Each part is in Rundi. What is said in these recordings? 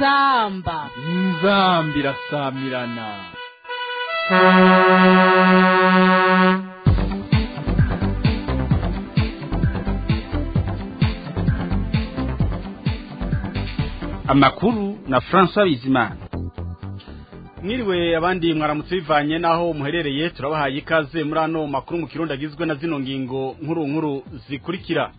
inzamba inzamba irasamirana amakuru na François Bizimana mwiriwe abandi mwaramutse bivanye naho muherereye turabahaye ikaze muri ano makuru mu kirundi agizwe na zino ngingo nkuru nkuru zikurikira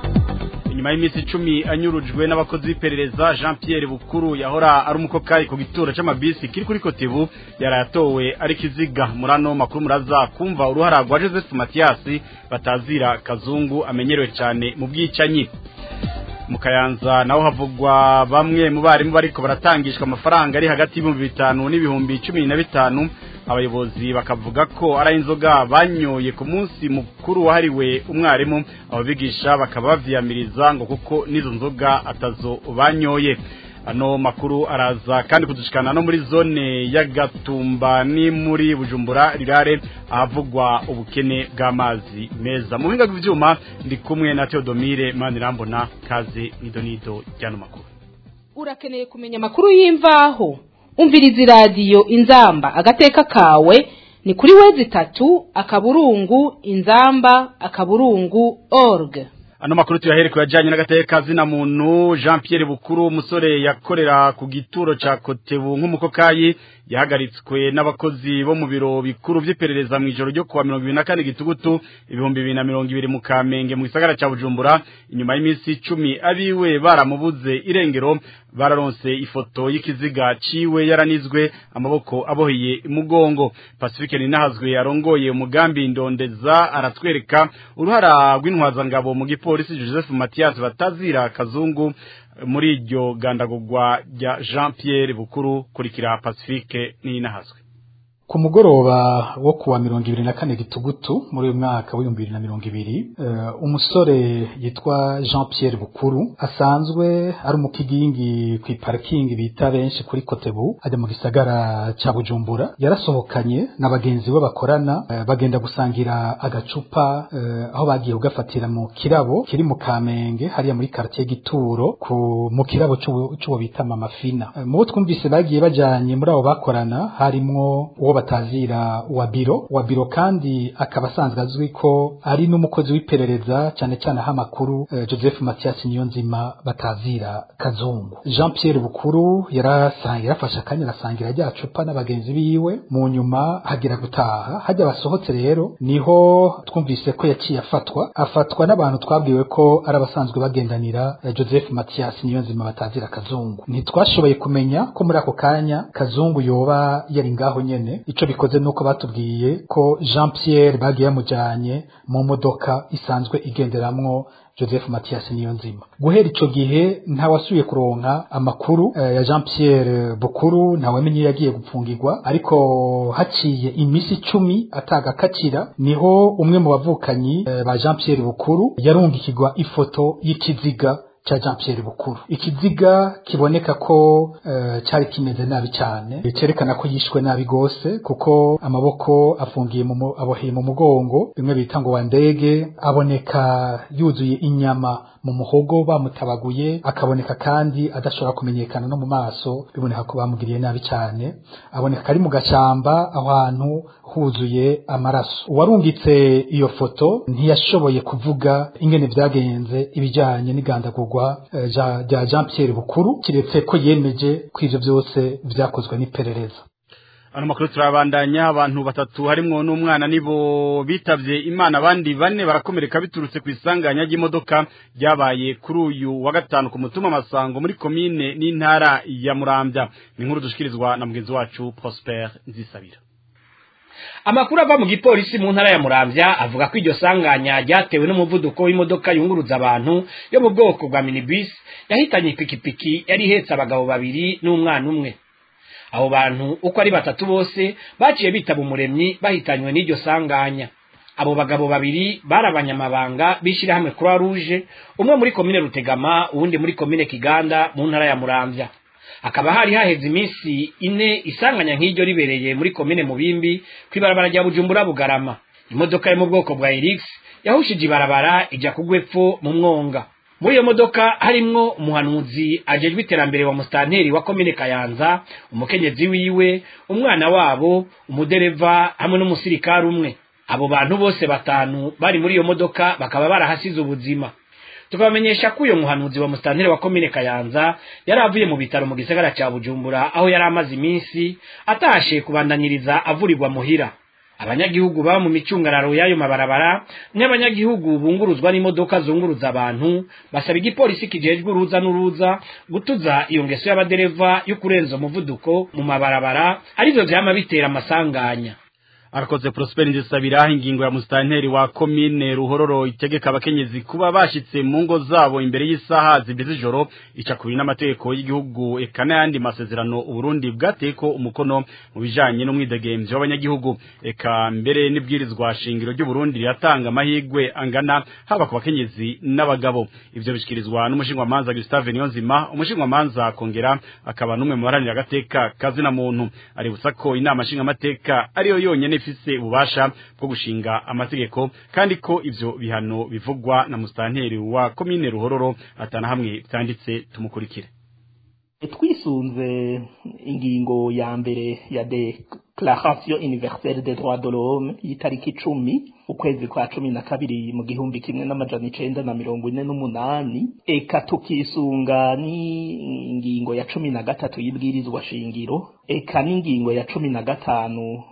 inyuma y'iminsi icumi anyurujwe n'abakozi b'iperereza jean Pierre bukuru yahora ari umukokayi ku gituro c'amabisi kiri kuri kotebu yarayatowe ari kiziga muri ano makuru muraza kumva uruhara rwa joseph matiyasi batazira kazungu amenyerewe cyane mu bwicanyi mu kayanza naho havugwa bamwe mu barimu bariko baratangishwa amafaranga ari hagati y'ibihumbi bitanu n'ibihumbi cumi na bitanu abayobozi bakavuga ko ari inzoga banyoye ku munsi mukuru wahariwe umwarimu abo bigisha bakaba bavyiyamiriza ngo kuko n'izo nzoga atazo banyoye ano makuru araza kandi kudushikana no muri zone ya Gatumba ni muri Bujumbura rirare ahavugwa ubukene bw'amazi meza mu buhinga bw'ivyuma ndi kumwe na Theodomire Manirambona kaze nidonido ryano makuru urakeneye kumenya amakuru y'imvaho umviriza iradiyo inzamba agateka kawe ni kuri wezi itatu akaburungu inzamba akaburungu org ano makuru tuyahere kuyajanye n'agateka zina muntu Jean Pierre Bukuru umusore yakorera ku gituro ca Kotebu nk'umukokayi yahagaritswe n'abakozi bo mu biro bikuru vy'iperereza mu ijoro ryo kuwa 24 gitugutu ibihumbi 2020 mu Kamenge mu gisagara ca Bujumbura inyuma y'iminsi 10 abiwe baramubuze irengero bararonse ifoto y'ikiziga ciwe yaranizwe amaboko aboheye imugongo Pacifique Ninahazwe yarongoye umugambi ndondeza aratwereka uruhara rw'intwazangabo mu gipolisi Joseph Mathias batazira kazungu muri iryo gandagurwa rya Jean Pierre Bukuru kurikira Pacifique Ninahazwe ku mugoroba wo kuwa mirongo ibiri na kane gitugutu muri uyu mwaka w'ibihumbi bibiri na mirongo ibiri uh, umusore yitwa jean pierre bukuru asanzwe ari umukigingi ku iparikingi bita benshi kuri kotebu ajya mu gisagara ca bujumbura yarasohokanye na bagenzi be bakorana uh, bagenda gusangira agacupa uh, aho bagiye kugafatira mu kirabo kiri mu kamenge hariya muri quartier gituro ku mu kirabo c'uwo bita mama fina mu bo twumvise bagiye bajanye muri abo bakorana harimwo uwo batazira wa biro wa biro kandi akaba asanzwe azwi ko ari n'umukozi w'iperereza cyane cyane aho amakuru uh, Joseph Mathias Niyonzima batazira kazungu Jean Pierre Bukuru yarasangira yarafashe akanya arasangira rya cupa n'abagenzi biwe mu nyuma hagira gutaha hajya basohotse rero niho twumvise ko yaciye afatwa afatwa n'abantu twabwiwe ko ari abasanzwe bagendanira uh, Joseph Mathias Niyonzima batazira kazungu ntitwashoboye kumenya ko muri ako kanya kazungu yoba yari ngaho nyene ico bikoze nuko batubwiye ko Jean Pierre bagiye yamujanye mu modoka isanzwe igenderamwo Joseph Mathias Niyonzima guhera ico gihe ntawasubiye kuronka amakuru eh, ya Jean Pierre Bukuru ntawamenye yagiye gupfungirwa ariko haciye imisi icumi atagakacira niho umwe mu bavukanyi eh, ba Jean Pierre Bukuru yarungikirwa ifoto y'ikiziga cha Jean Pierre Bukuru ikiziga kiboneka ko uh, cyari kimeze nabi cyane cerekana ko yishwe nabi gose kuko amaboko afungiye mu aboheye mu mugongo bimwe bita ngo wa ndege aboneka yuzuye inyama mu muhogo bamutabaguye akaboneka kandi adashobora kumenyekana no mu maso biboneka ko bamugiriye nabi cyane aboneka ari mu gashamba aho hantu huzuye amaraso uwarungitse iyo foto ntiyashoboye kuvuga ingene vyagenze ibijanye n'igandagurwa rya uh, Jean Pierre Bukuru kiretse ko yemeje ko ivyo byose vyakozwe n'iperereza ano makuru turabandanya abantu batatu harimwo n'umwana nibo bitavye imana abandi bane barakomereka biturutse ku isanganya ry'imodoka ryabaye kuri uyu wa gatanu ku mutuma masango muri komine n'intara ya Muramvya ni inkuru dushikirizwa na mugenzi wacu Prosper Nzisabira amakuru ava mu gipolisi mu ntara ya muramvya avuga ko iryo sanganya ryatewe n'umuvuduko w'imodoka yunguruza abantu yo mu bwoko bwa minibus yahitanye ipikipiki yari ihetse abagabo babiri n'umwana umwe abo bantu uko ari batatu bose baciye bitaba umuremyi bahitanywe n'iryo sanganya abo bagabo babiri bari abanyamabanga b'ishyirahamwe croix rouge umwe muri komine rutegama uwundi muri komine kiganda mu ntara ya muramvya hakaba hari haheze iminsi ine isanganya nk'iryo ribereye muri komine mubimbi kw'ibarabara rya bujumbura bugarama imodoka yo mu bwoko bwa elix yahushije ibarabara ijya kugwa epfo mu mwonga muri iyo modoka harimwo umuhanuzi ajejwe iterambere wa musitanteri wa komine kayanza umukenyezi wiwe umwana wabo umudereva hamwe n'umusirikare umwe abo bantu bose batanu bari muri iyo modoka bakaba barahasize ubuzima tukabamenyesha ko uyo muhanuzi wa musitanteri wa komine kayanza yari avuye mu bitaro mu gisagara cya bujumbura aho yari amaze iminsi atashe kubandanyiriza avurirwa muhira abanyagihugu baba mu micungararo y'ayo mabarabara n'abanyagihugu bunguruzwa n'imodoka zunguruza abantu basaba igipolisi kijejwe uruza n'uruza gutuza iyo ngeso y'abadereva yo kurenza umuvuduko mu mabarabara arivyo vyama bitera amasanganya arakoze Prosper Ndisabira ingingo ya mustanteri wa commune Ruhororo itegeka abakenyezi kuba bashitse mu ngo zabo imbere y'isaha zibize ijoro ica kubiri n'amategeko y'igihugu eka n'ayandi masezerano Uburundi bwateko umukono mu bijanye n'umwidegemvyo w'abanyagihugu eka mbere n'ibwirizwa shingiro ry'u Burundi riratanga amahigwe angana haba ku bakenyezi n'abagabo ivyo bishikirizwa n'umushingwa manza Gustave Niyonzima umushingwa manza kongera akaba numwe mu baranira agateka kazina muntu ari busako inama nshinga amateka ariyo yonyene ifise ububasha bwo gushinga amategeko kandi ko ivyo bihano bivugwa na mustanteri wa komine Ruhororo atana hamwe byanditse tumukurikire twisunze ingingo ya mbere ya declaration universelle des droits de l'homme y'itariki icumi ukwezi kwa cumi na kabiri mu gihumbi kimwe n'amajana icenda na mirongo ine n'umunani eka tukisunga n'ingingo ya cumi na gatatu y'ibwirizwa shingiro eka n'ingingo ya cumi na gatanu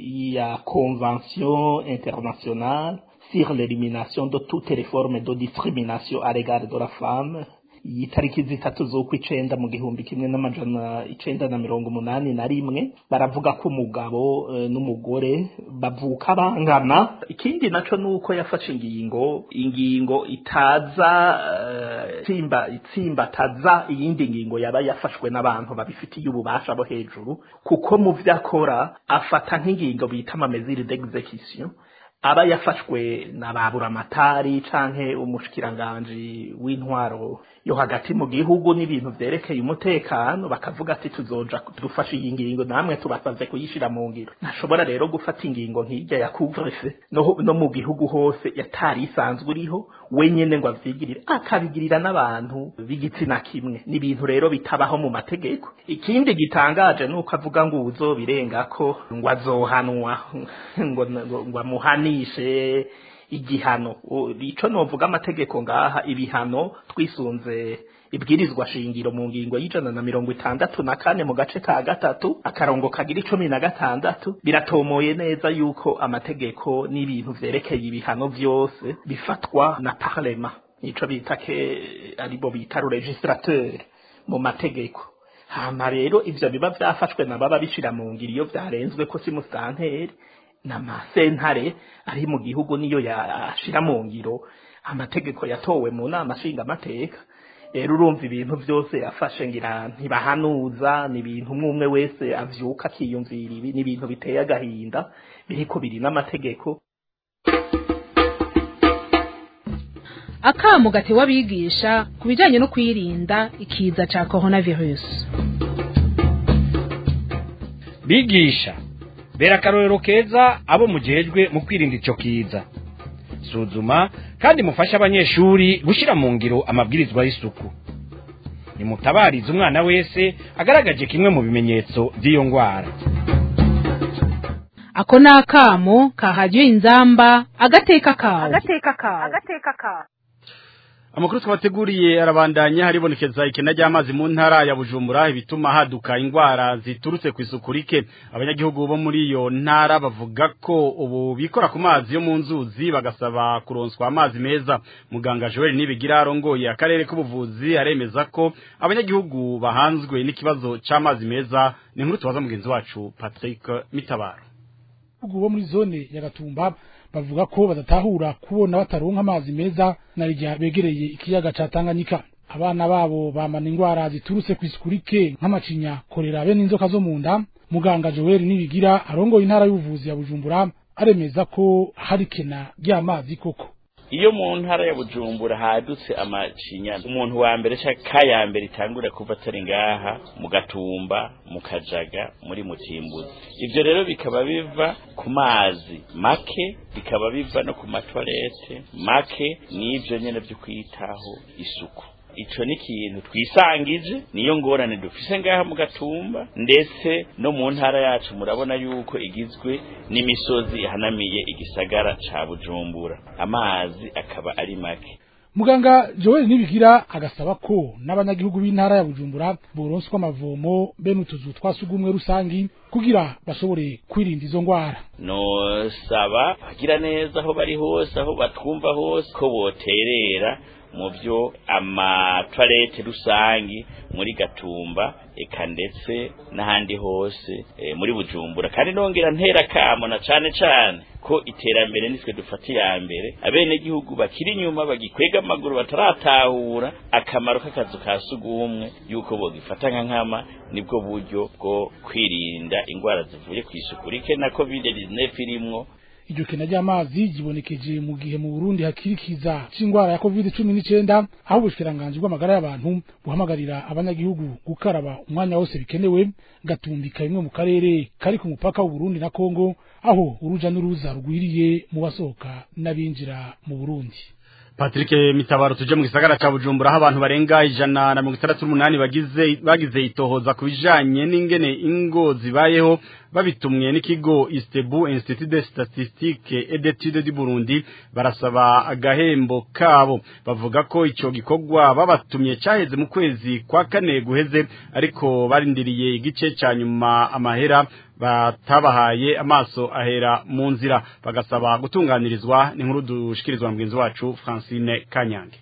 ya convention internationale sur l'élimination de toutes les formes de discrimination à l'égard de la femme itariki zitatu z'ukwicenda mu gihumbi kimwe n'amajana icenda na mirongo umunani na rimwe baravuga ko umugabo e, n'umugore bavuka bangana ikindi naco nuko yafashe ingingo ingingo itaza uh, tsimba itsimbataza iyindi ngingo yaba yafashwe n'abantu babifitiye ububasha bo hejuru kuko mu vyakora afata nk'ingingo bita amameziri d'execution aba yafashwe na baburamatari canke umushikiranganji w'intwaro yo hagati mu gihugu n'ibintu vyerekeye umutekano bakavuga ati tuzoja dufashe iyi ngingo namwe tubasavye kuyishira mu ngiro ntashobora rero gufata ingingo nk'irya ya couvre-feu no, no mu gihugu hose yatari isanzwe uriho wenyene ngo avyigirire akabigirira n'abantu b'igitsina kimwe ni ibintu rero bitabaho mu mategeko ikindi gitangaje nuko avuga ngo uzobirengako ngo azohanwa ngo ngo amuhanishe igihano ico novuga amategeko ngaha ibihano twisunze ibwirizwa shingiro mu ngingo y'ijana na mirongo itandatu na kane mu gace ka gatatu akarongo kagira icumi na gatandatu biratomoye neza yuko amategeko n'ibintu vyerekeye ibihano vyose bifatwa na parlema nico bita ke aribo bita registrateur mu mategeko hama rero ivyo biba vyafashwe na baba bishira mu ngiro iyo vyarenzwe ko si musanteri n'amasentare ari mu gihugu niyo yashira mu ngiro amategeko yatowe mu nama nshinga amateka rero urumva ibintu byose yafashe ngira ntibahanuza ni ibintu umwe umwe wese avyuka akiyumvira ibi ni ibintu biteye agahinda biriko biri n'amategeko akamu gatewe abigisha ku bijanye no kwirinda ikiza ca coronavirus bigisha bera akarorero keza abo mujejwe mu kwirinda ico kiza suzuma kandi mufashe abanyeshuri gushira mu ngiro amabwirizwa y'isuku nimutabarize umwana wese agaragaje kimwe mu bimenyetso by'iyo ngwara ako ni akamo kahajyiwe inzamba agateka kawe agateka kawe agateka kawe Amakuru twabateguriye arabandanya haribonekeza ikena ry'amazi mu ntara ya Bujumbura ibituma haduka ingwara ziturutse ku isuku rike abanyagihugu bo muri iyo ntara bavuga ko ubu bikora ku mazi yo mu nzuzi bagasaba kuronswa amazi meza muganga Joel Nibigira arongoye akarere k'ubuvuzi aremeza ko abanyagihugu bahanzwe n'ikibazo c'amazi meza ni nkuru tubaza mugenzi wacu Patrick Mitabaro bo muri zone ya Gatumba bavuga ko badatahura kubona bataronka amazi meza na rya begereye ikiyaga ca Tanganyika abana babo bamana ingwara ziturutse ku isuku rike nk'amacinya korera be n'inzoka zo mu nda muganga Joel Nibigira arongoye intara y'ubuvuzi ya Bujumbura aremeza ko hari kena ry'amazi koko iyo mu ntara ya bujumbura hadutse amacinyana umuntu wa mbere cyangwa ka ya mbere itangura kuva atari ngaha mu gatumba mu kajaga muri mutimbuzi ivyo rero bikaba biva ku mazi make bikaba biva no ku matwarete make n'ivyo nyene vyo kwitaho isuku ico ni ikintu twisangije niyo ngorane dufise ngaha mu gatumba ndetse no mu ntara yacu murabona yuko igizwe n'imisozi ihanamiye igisagara ca bujumbura amazi akaba ari make muganga joel nibigira agasaba ko n'abanyagihugu b'intara ya bujumbura boronswa amavomo be n'utuzu twa sugumwe rusangi kugira bashobore kwirinda izo ngwara nosaba bagira neza aho bari hose aho batwumva hose ko boterera mu byo amatwarete rusangi muri gatumba eka ndetse n'ahandi hose e, muri bujumbura kandi nongera ntera kamo na cane cane ko iterambere nitwe dufata iya mbere abene gihugu bakiri inyuma bagikwega amaguru bataratahura akamaro k'akazu ka sugumwe yuko bogifata nka nkama nibwo buryo bwo kwirinda ingwara zivuye ku isuku rike na covid 19 irimwo iryo kena ry'amazi gibonekeje mu gihe mu Burundi hakirikiza c'ingwara ya COVID-19 aho ubushikiranganje bw'amagara y'abantu buhamagarira abanyagihugu gukaraba umwanya wose bikenewe gatumbika bimwe mu karere kari ku mupaka w'u Burundi na Kongo aho uruja n'uruza rugwiriye mu basohoka n'abinjira mu Burundi Patrick Mitabaro tuje mu gisagara ca Bujumbura aho abantu barenga ijana na mirongo itandatu n'umunani bagize bagize itohoza ku bijanye n'ingene ingo zibayeho babitumwe n'ikigo Istebu Institut de Statistique et d'Etudes du Burundi barasaba agahembo kabo bavuga ko ico gikorwa babatumye cyaheze mu kwezi kwa kane guheze ariko barindiriye igice ca nyuma amahera batabahaye amaso ahera mu nzira bagasaba gutunganirizwa n'inkuru dushikirizwa mugenzi wacu Francine Kanyange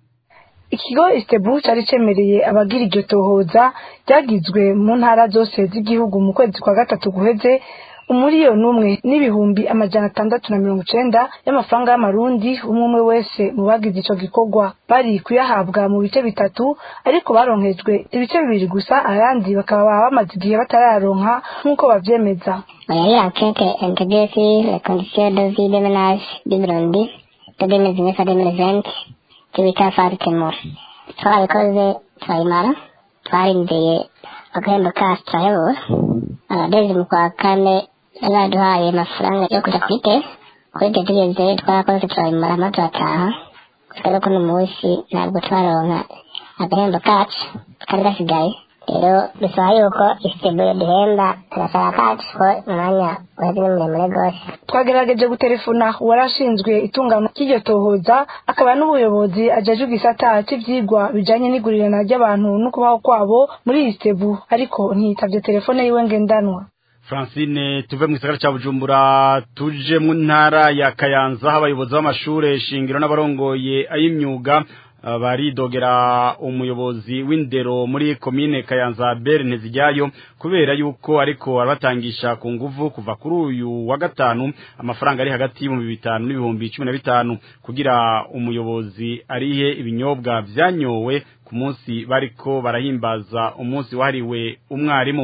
ikigo istebu cyari cyemereye abagira iryo tohoza ryagizwe mu ntara zose z'igihugu mu kwezi kwa gatatu guheze umuriyoni umwe n'ibihumbi amajana atandatu na mirongo icenda y'amafaranga y'amarundi umwe umwe wese mu bagize ico gikorwa bari kuyahabwa mu bice bitatu ariko baronkejwe ibice bibiri gusa ayandi bakaba bamaze igihe batarayaronka nk'uko bavyemeza Muri enquête intégrée sur les conditions de vie des ménages du Burundi de 2019 à 2020 cyo bita Fartemur twarabikoze turayimara twarindiriye agahembo kacu turayabura abageze mu kwa kane baduhaye amafaranga yo kuja kwite kuri ibyo tugeze twarakoze turabimara hama turataha kubera ko uno munsi ntabwo twaronka agahembo kacu kari gasigaye rero bisaba yuko isitebure duhemba turasaba kacu ko umwanya uheze ni muremure rwose twagerageje gutelefona uwarashinzwe itungano ry'iryo tohoza akaba n'ubuyobozi ajejwe igisata cy'ivyigwa bijanye n'igurirana ry'abantu no kubaho kwabo muri istebu ariko ntiyitavye telefone yiwe ngendanwa Francine tuve mu gisagara ca Bujumbura tuje mu ntara ya Kayanza aho abayobozi b'amashure shingiro n'abarongoye ay'imyuga uh, baridogera umuyobozi w'indero muri komine Kayanza Berne zijyayo kubera yuko ariko arabatangisha ku nguvu kuva kuri uyu wa gatanu amafaranga ari hagati y'ibihumbi bitanu n'ibihumbi cumi na bitanu kugira umuyobozi arihe ibinyobwa vyanyowe ku munsi bariko barahimbaza umunsi wahariwe umwarimu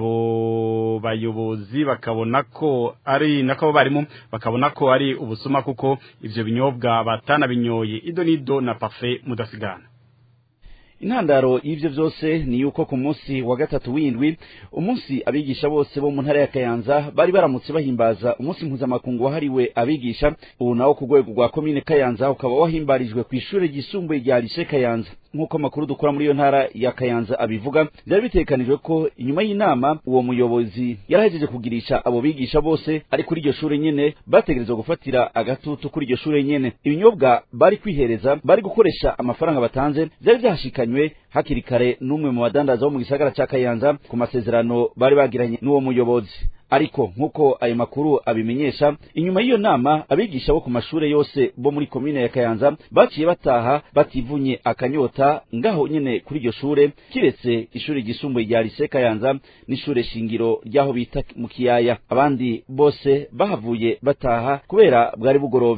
abo bayobozi bakabona ko ari nako barimu bakabona ko ari ubusuma kuko ivyo binyobwa batanabinyoye ido nido na parfait mudasigana intandaro y'ivyo vyose ni yuko ku munsi wa gatatu w'indwi umunsi abigisha bose bo mu ntara ya Kayanza bari baramutse bahimbaza umunsi mpuzamakungu wahariwe abigisha ubu nawo ku rwego rwa komine Kayanza ukaba wahimbarijwe ku ishure ryisumbuye rya Lycée Kayanza nk'uko amakuru dukora muri iyo ntara ya Kayanza abivuga byari bitekanijwe ko inyuma y'inama uwo muyobozi yarahejeje kugirisha abo bigisha bose ari kuri iryo shure nyene bategerezwa gufatira agatutu kuri iryo shure nyene ibinyobwa bari kwihereza bari gukoresha amafaranga batanze byari byahashikanywe hakiri kare n'umwe mu badandaza bo mu gisagara ca Kayanza ku masezerano bari bagiranye n'uwo muyobozi ariko nk'uko ayo makuru abimenyesha inyuma y'iyo nama abigisha bo ku mashure yose bo muri komine ya Kayanza baciye bataha bativunye akanyota ngaho nyene kuri iryo shure kiretse ishure ryisumbuye rya Lycée Kayanza n'ishure shingiro ryaho bita mu kiyaya abandi bose bahavuye bataha kubera bwari bugorovye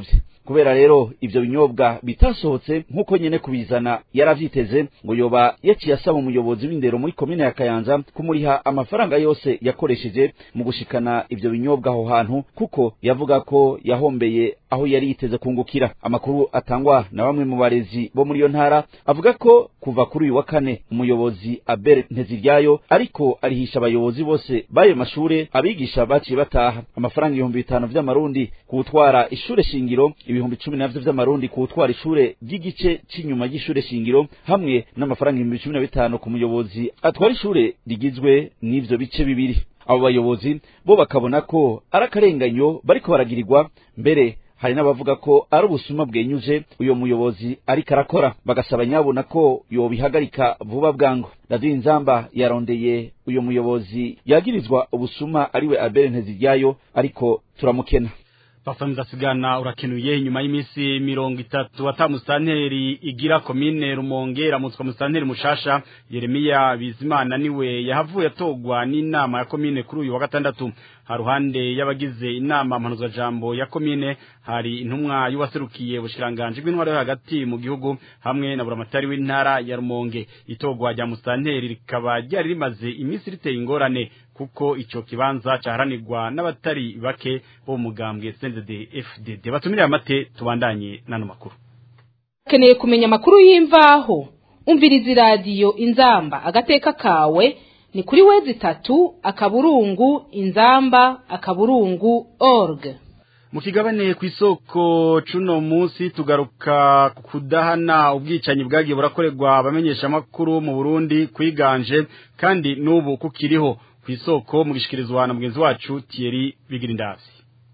kubera rero ivyo binyobwa bitasohotse nk'uko nyene kubizana yaravyiteze ngo yoba yaciye asaba umuyobozi w'indero muri komine ya kayanza kumuriha amafaranga yose yakoresheje mu gushikana ivyo binyobwa aho hantu kuko yavuga ko yahombeye aho yari yiteze kungukira amakuru atangwa na bamwe mu barezi bo muri iyo ntara avuga ko kuva kuri uyu wa kane umuyobozi Abel Nteziryayo ariko arihisha abayobozi bose b'ayo mashure abigisha baciye bataha amafaranga ibihumbi bitanu vy'amarundi kuwutwara ishure shingiro ibihumbi cumi navyo vy'amarundi kuwutwara ishure ry'igice c'inyuma y'ishure shingiro hamwe n'amafaranga ibihumbi cumi na bitanu ku muyobozi atwara ishure rigizwe n'ivyo bice bibiri abo bayobozi bo bakabona ko ari akarenganyo bariko baragirirwa mbere hari n'abavuga ko ari ubusuma bwenyuje uyo muyobozi ariko arakora bagasaba nyabona ko yobihagarika vuba bwangu radiyo inzamba yarondeye uyo muyobozi yagirizwa ubusuma ariwe abere nteziryayo ariko turamukena Bafaniza sigana urakenuye nyuma y'imisi mirongo itatu ata musanteri igira komine Rumonge ramutswa musanteri mushasha Yeremiya Bizimana niwe yahavuye atogwa n'inama ya komine kuri uyu wa gatandatu haruhande y'abagize inama mpanuzwa jambo ya komine hari intumwa y'uwaserukiye ubushiranganje bw'intwaro yo hagati mu gihugu hamwe na buramatari w'intara ya Rumonge itogwa rya musanteri rikaba ryari rimaze imisi riteye ingorane kuko ico kibanza caharanirwa n'abatari bake bo mugambwe CNDD FDD batumire amate tubandanye nano makuru keneye kumenya amakuru y'imvaho umviriza iradiyo inzamba agateka kawe ni kuri wezi tatu akaburungu inzamba akaburungu org mu kigabane ku isoko cuno munsi tugaruka kudahana ubwicanyi bwagiye burakorerwa abamenyesha makuru mu Burundi kwiganje kandi n'ubu kukiriho ku isoko mu gishikirizwa na mugenzi wacu Thierry Bigirindavyi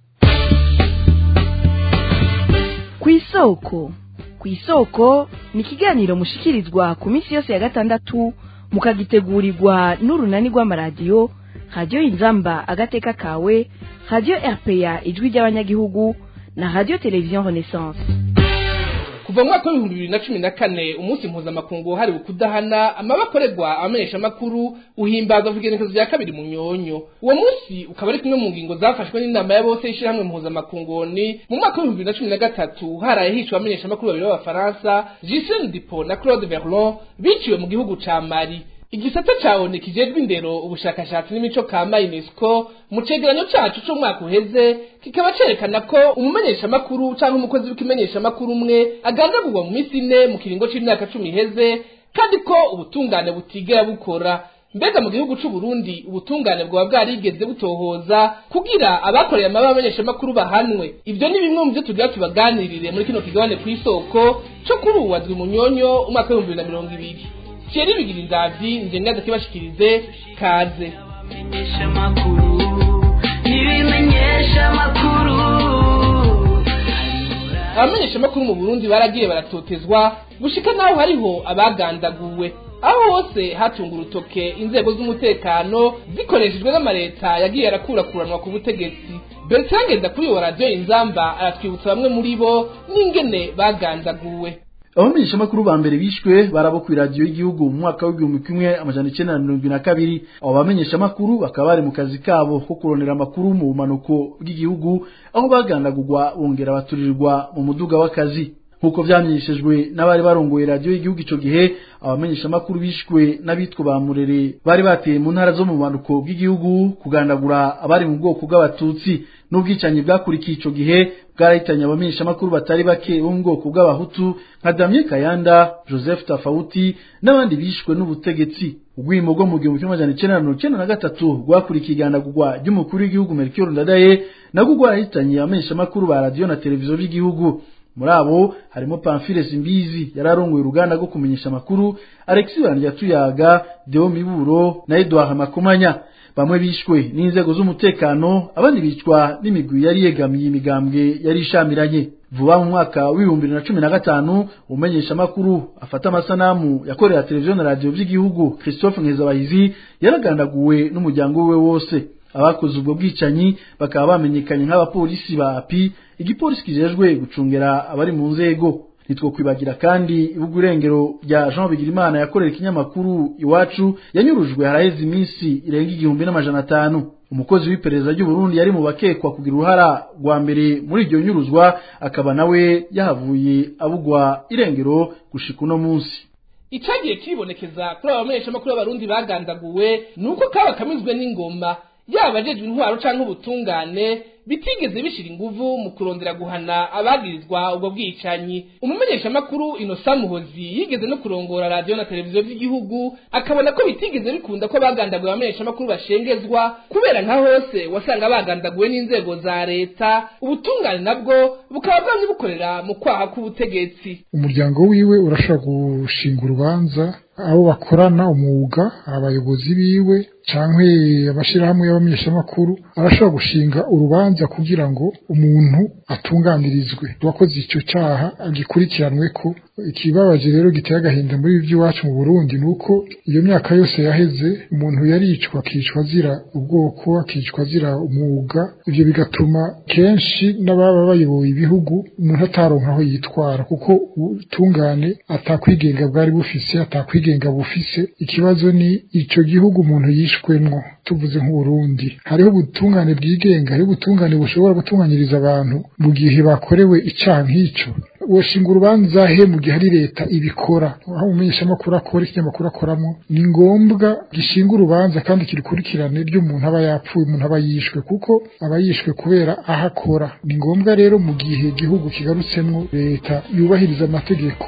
ku isoko ku isoko ni ikiganiro mushikirizwa ku minsi yose ya gatandatu mukagitegurirwa n'urunani rw'amaradiyo radiyo inzamba agateka kawe radiyo rpa ijwi ry'abanyagihugu na radiyo televiziyo renaissance kuva mu mwaka w'ibihumbi bibiri na cumi na kane umunsi mpuzamakungu wahariwe kudahana amabakorerwa abamenyeshamakuru uhimbaza kugenekezo rya kabiri mu nyonyo uwo munsi ukaba ari kumwe mu ngingo zafashwe n'inama ya bose y'ishyirahamwe mpuzamakungu ni mu mwaka w'ibihumbi bibiri na cumi na gatatu haraye hishwe abamenyeshamakuru babiri b'abafaransa Ghislaine Dupont na Claude Verlon biciwe mu gihugu ca Mali igisata ca ONU kijejwe indero ubushakashatsi n'imico kama UNESCO mu cegeranyo cacu co mwaka uheze kikaba cerekana ko umumenyesha makuru canke umukozi w'ikimenyesha makuru umwe agandagurwa mu misi ine mu kiringo c'imyaka cumi iheze kandi ko ubutungane butigera bukora mbega mu gihugu c'u Burundi ubutungane bwaba bwarigeze butohoza kugira abakoreye amaba abamenyesha makuru bahanwe ivyo ni bimwe mu byo tugira tubaganirire muri kino kigabane kw'isoko co kuri uwazwi munyonyo umwaka w'ibihumbi bibiri na mirongo ibiri Thierry bigira indavyi nje ngaza kibashikirize kaze ibimenyesha makuru abamenyesha makuru mu Burundi baragiye baratotezwa gushika naho hariho abagandaguwe aho hose hatunga urutoke inzego z'umutekano zikoreshejwe n'amareta yagiye arakurakuranwa ku butegetsi Bertrand Ngendakuriyo wa radiyo inzamba aratwibutsa bamwe muri bo n'ingene bagandaguwe abamenyesha makuru ba mbere bishwe barabo ku radio y'igihugu mu mwaka w'igihumbi kimwe amajana icenda na mirongo na kabiri abo bamenyesha makuru bakaba bari mu kazi kabo ko kurondera amakuru mu bumanuko bw'igihugu aho bagandagurwa bongera baturirwa mu muduga w'akazi nk'uko vyamenyeshejwe n'abari barongoye radio y'igihugu ico gihe abamenyesha makuru bishwe n'abitwa ba murere bari bateye mu ntara zo mu bumanuko bw'igihugu kugandagura abari mu bwoko bw'abatutsi n'ubwicanyi bwakurikiye ico gihe bwarahitanye abamenyesha makuru batari bake bo mu bwoko bw'abahutu nka Damien Kayanda Joseph Tafauti n'abandi bishwe n'ubutegetsi ubwimo bwo mu gihumbi kimwe amajana icenda na mirongo icenda na gatatu rwakurikiye igandagurwa ry'umukuru w'igihugu Melchior Ndadaye nabwo rwarahitanye abamenyesha makuru ba radio na televiziyo by'igihugu muri abo harimo Pamphile Simbizi yararongoye uruganda rwo kumenyesha amakuru Alexis Bandyatuyaga Deo Miburo na Edouard Makomanya bamwe bishwe n'inzego z'umutekano abandi bicwa n'imigwi yari yegamiye imigambwe yari ishamiranye vuba mu mwaka w'ibihumbi bibiri na cumi na gatanu umenyesha amakuru afata amasanamu yakorera televiziyo na radiyo by'igihugu christophe nkezabahizi yaragandaguwe n'umuryango we wose abakoze ubwo bwicanyi bakaba bamenyekanye nk'abapolisi ba api igipolisi kijejwe gucungera abari mu nzego nitwo kwibagira kandi ibugu irengero rya Jean Bigirimana yakorera ikinyamakuru iwacu yanyurujwe haraheze iminsi irenga igihumbi n'amajana atanu umukozi w'iperereza ry'u Burundi yari mu bakekwa kugira uruhara rwa mbere muri iryo nyuruzwa akaba nawe yahavuye abugwa irengero gushika uno munsi icagiye kibonekeza kuri aba bamenyeshamakuru b'abarundi bagandaguwe ni uko kaba kamizwe n'ingoma yaba ajejwe intwaro canke ubutungane bitigeze bishira inguvu mu kurondera guhana abagirizwa ubwo bwicanyi umumenyeshamakuru inosa muhozi yigeze no kurongora radiyo na televiziyo by'igihugu akabona ko bitigeze bikunda ko bagandaguwe abamenyeshamakuru bashengezwa kubera nka hose wasanga bagandaguwe n'inzego za leta ubutungane nabwo bukaba bwamye bukorera mu kwaha k'ubutegetsi umuryango wiwe urashobora gushinga urubanza abo bakorana umwuga abayobozi biwe canke abashirahamwe y'abamenyeshamakuru arashobora gushinga urubanza kugira ngo umuntu atunganirizwe uwakoze ico caha agikurikiranwe ko ikibabaje rero giteye agahinda muri ibi by'iwacu mu Burundi nuko iyo myaka yose yaheze umuntu yaricwa akicwa azira ubwoko akicwa azira umwuga ivyo bigatuma kenshi n'ababa bayoboye ibihugu umuntu ataronka aho yitwara kuko ubutungane atakwigenga bwari bufise atakwigenga bufise ikibazo ni ico gihugu umuntu yishwemwo tuvuze nk'uburundi hariho ubutungane bwigenga hariho ubutungane bushobora gutunganyiriza abantu mu gihe bakorewe icaha nk'ico woshinga urubanza he mu gihe ari leta ibikora aho umumenyeshamakuru akora ikinyamakuru akoramo ni ngombwa gishinga urubanza kandi kirikurikirane ry'umuntu aba yapfuye umuntu aba yishwe kuko aba yishwe kubera aho akora ni ngombwa rero mu gihe igihugu kigarutsemwo leta yubahiriza amategeko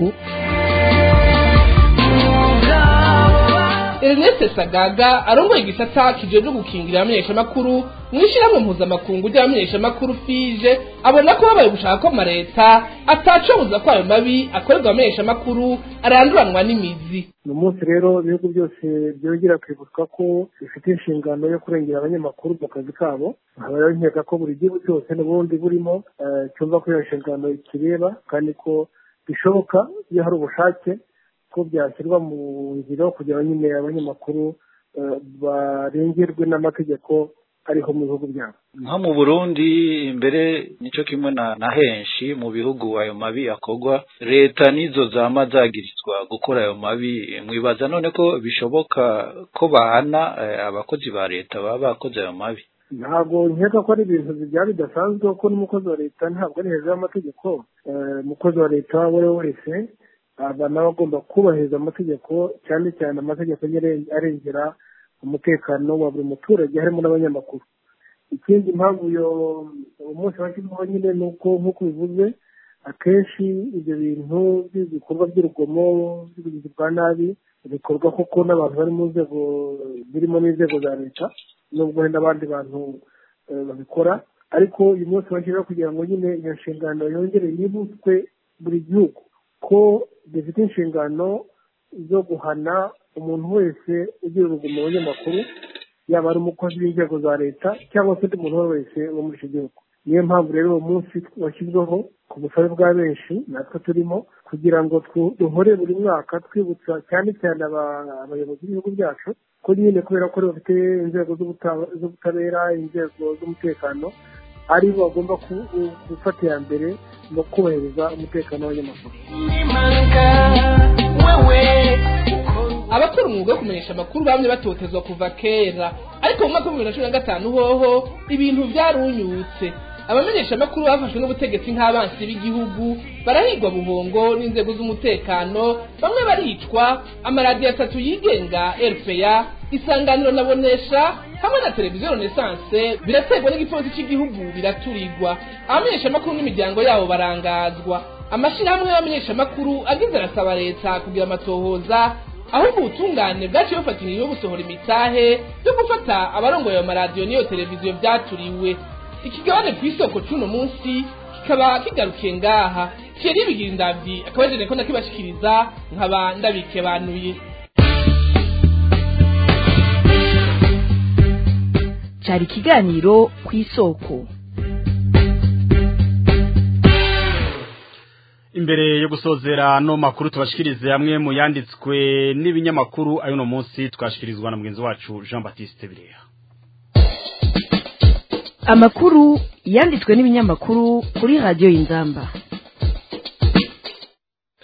Ernest Sagaga arongoye igisata kijeje gukingira abamenyeshamakuru mwishirahamwe mpuzamakungu ry'abamenyeshamakuru fije abona ko babaye gushaka ko amareta atacobuza ko ayo mabi akorerwa abamenyeshamakuru aranduranwa n'imizi uyu munsi rero ibihugu byose byongera kwibutswa ko bifite inshingano yo kurengera abanyamakuru mu kazi kabo nkaba rero nkeka ko buri gihugu cyose n'ubundi burimo cyumva ko iyo nshingano ikireba kandi ko bishoboka iyo hari ubushake ko byashyirwa mu ngiro kugira ngo nyine abanyamakuru barengerwe n'amategeko ariho mu bihugu byabo nko mu burundi imbere nicyo kimwe na na henshi mu bihugu ayo mabi akorwa leta nizo zama zagirizwa gukora ayo mabi mwibaza none ko bishoboka ko bahana abakozi ba leta baba bakoze ayo mabi ntabwo nkeka ko ari ibintu byaba bidasanzwe kuko n'umukozi wa leta ntabwo ari hejuru y'amategeko umukozi wa leta uwo ari we wese aba nawe agomba kubahiriza amategeko cyane cyane amategeko arengera umutekano wa buri muturage harimo n'abanyamakuru ikindi impamvu uyu munsi washyizweho nyine ni uko nk'uko bivuze akenshi ibyo bintu by'ibikorwa by'urugomo by'ubugizi bwa nabi bikorwa koko n'abantu bari mu nzego birimo n'inzego za leta nubwo hari n'abandi bantu babikora ariko uyu munsi bashyiraho kugira ngo nyine iyo nshingano yongere yibutswe buri gihugu ko dufite inshingano zo guhana umuntu wese ugira urugomo mu banyamakuru yaba ari umukozi w'inzego za leta cyangwa se undi muntu uwo wese wo muri icyo gihugu niyo mpamvu rero uwo munsi washyizweho ku busabe bwa benshi natwe turimo kugira ngo duhore buri mwaka twibutsa cyane cyane abayobozi b'ibihugu byacu ko nyine kubera ko bafite inzego z'ubutabera inzego z'umutekano ari bo bagomba gufata iya mbere mu kubahiriza umutekano w'abanyamakuru abakora umwuga wo kumenyesha amakuru bamwe batotezwa kuva kera ariko mu mwaka wa bibiri na cumi na gatanu hoho ibintu byarunyutse abamenyesha amakuru bafashwe n'ubutegetsi nk'abansi b'igihugu barahigwa buhongo n'inzego z'umutekano bamwe baricwa amaradiyo atatu yigenga rpa isanganiro na bonesha hamwe na televiziyo renaissance biraterwa n'igipolisi cy'igihugu biraturirwa abamenyesha amakuru n'imiryango yabo barangazwa amashyirahamwe y'abamenyeshamakuru agize arasaba leta kugira amatohoza ahubwo ubutungane bwaciye bufatanyije yo gusohora imitahe yo gufata abarongoye ayo maradiyo n'iyo televiziyo byaturiwe ikigabane ku isoko cy'uno munsi kikaba kigarukiye ngaha kiyari bigira indabyi akaba yagenewe ko nakibashikiriza nkaba ndabikebanuye cyari ikiganiro ku isoko imbere yo gusozera no makuru tubashikirize hamwe mu yanditswe n'ibinyamakuru ayo no munsi twashikirizwa na mugenzi wacu Jean Baptiste Bireha amakuru yanditswe n'ibinyamakuru kuri radiyo y'inzamba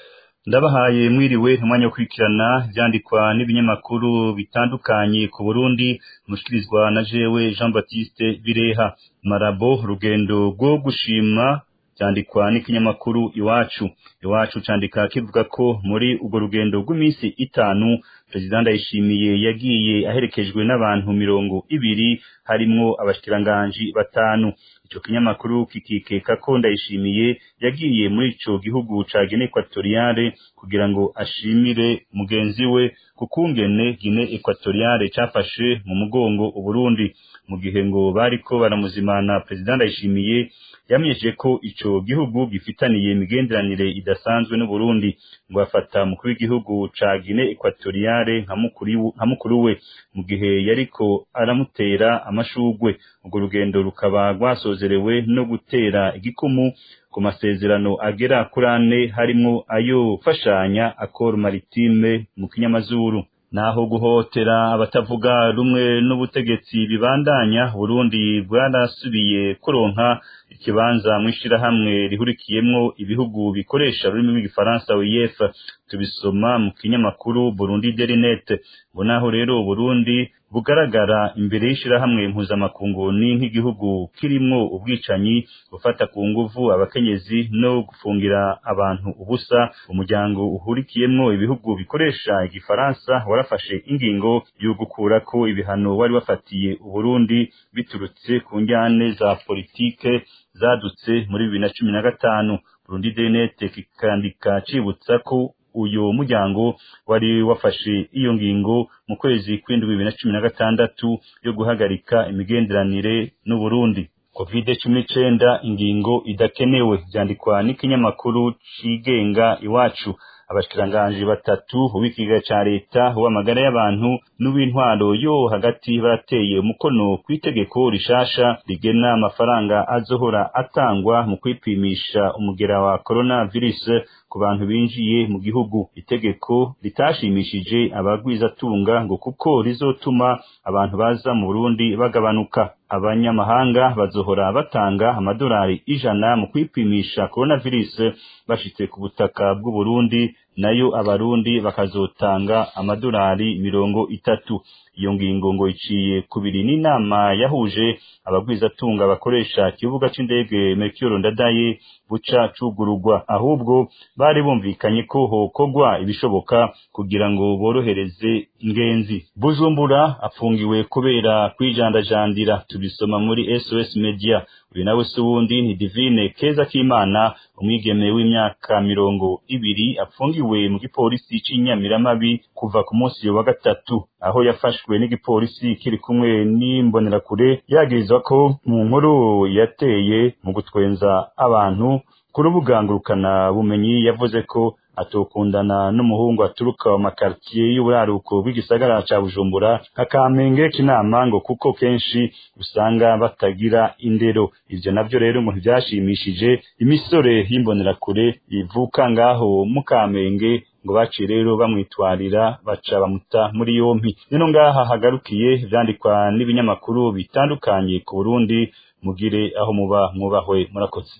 ndabahaye mwiriwe umwanya wo kurikirana byandikwa n'ibinyamakuru bitandukanye ku Burundi mushikirizwa na jewe Jean Baptiste Bireha Marabo rugendo rwo gushima byandikwa n'ikinyamakuru iwacu iwacu candika kivuga ko muri urwo rugendo rw'iminsi itanu President Ndayishimiye yagiye aherekejwe n'abantu mirongo ibiri harimwo abashikiranganji batanu ico kinyamakuru kikikeka ko Ndayishimiye yagiye muri ico gihugu ca Guinea Equatoriale kugira ngo ashimire mugenzi we kukungene Guinea Equatoriale cafashe mu mugongo Uburundi mu gihe ngo bariko baramuzimana President Ndayishimiye yamenyesheje ko ico gihugu gifitaniye imigenderanire idasanzwe n'u Burundi ngo afata mukuru w'igihugu ca Guinea Equatoriale nka mukuru we mu gihe yariko aramutera amashugwe urwo rugendo rukaba rwasozerewe no gutera igikumu ku masezerano agera kuri ane harimwo ayo fashanya akor maritime mu kinyamazuru naho guhotera abatavuga rumwe n'ubutegetsi bibandanya Burundi bwarasubiye kuronka ikibanza mu ishirahamwe rihurikiyemwo ibihugu bikoresha ururimi rw'igifaransa UEF tubisoma mu kinyamakuru Burundi Daily Net ngo naho rero Burundi bugaragara imbere y'ishirahamwe mpuzamakungu ni nk'igihugu kirimwo ubwicanyi gufata ku nguvu abakenyezi no gufungira abantu ubusa umuryango uhurikiyemwo ibihugu bikoresha igifaransa warafashe ingingo yo gukurako ibihano wari wafatiye Uburundi biturutse ku njyane za politike zadutse muri bibiri na cumi na gatanu Burundi Denet kikandika cibutsa ko uyu muryango wari wafashe iyo ngingo mu kwezi kw'indwi bibiri na cumi na gatandatu yo guhagarika imigenderanire n'Uburundi covid cumi n'icenda ingingo idakenewe vyandikwa n'ikinyamakuru cigenga iwacu abashikiranganji batatu uw'ikiga ca leta uw'amagara y'abantu n'uw'intwaro yo hagati barateye umukono kw'itegeko rishasha rigena amafaranga azohora atangwa mu kwipimisha umugera wa coronavirus ku bantu binjiye mu gihugu itegeko ritashimishije abagwizatunga ngo kuko rizotuma abantu baza mu Burundi bagabanuka abanyamahanga bazohora batanga amadolari ijana mu kwipimisha coronavirus bashitse ku butaka bw'u Burundi nayo abarundi bakazotanga amadolari mirongo itatu iyo ngingo ngo iciye kubiri n'inama yahuje abagwizatunga bakoresha ikibuga c'indege Mercure Ndadaye buca cugurugwa ahubwo bari bumvikanye ko hokogwa ibishoboka kugira ngo borohereze ingenzi Bujumbura apfungiwe kubera kwijandajandira tubisoma muri SOS Media uyu nawe si wundi ni Divine Keza Kimana umwigeme w'imyaka mirongo ibiri apfungiwe mu gipolisi c'inyamiramabi kuva ku munsi wa gatatu aho yafashwe n'igipolisi kiri kumwe n'imbonerakure yagirizwa ko mu nkuru yateye mu gutwenza abantu ku rubuga ngurukana bumenyi yavuze ko atokundana n'umuhungu aturuka mu makartier y'uburaruko bw'igisagara ca Bujumbura nka Kamenge kinama ngo kuko kenshi usanga batagira indero ivyo navyo rero ngo ntivyashimishije imisore y'imbonerakure ivuka ngaho mu Kamenge ngo baciye rero bamwitwarira baca bamuta muri yompi nino ngaha hagarukiye vyandikwa n'ibinyamakuru bitandukanye ku Burundi mugire aho muba mwubahwe murakoze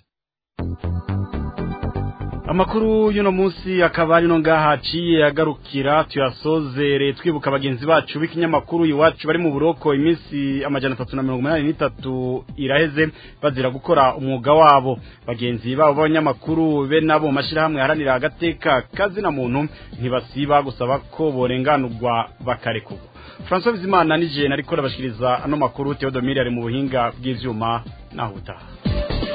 amakuru y'uno munsi akaba ari no ngaha aciye agarukira tuyasozere twibuka bagenzi bacu b'ikinyamakuru iwacu bari mu buroko iminsi amajana atatu na mirongo inani n'itatu iraheze bazira gukora umwuga wabo bagenzi babo b'abanyamakuru be nabo mashyirahamwe haranira agateka kazina muntu ntibasiba gusaba ko borenganurwa bakarekurwa francois bizimana nije nariko rabashikiriza ano makuru theodomire ari mu buhinga bw'ivyuma naho utaha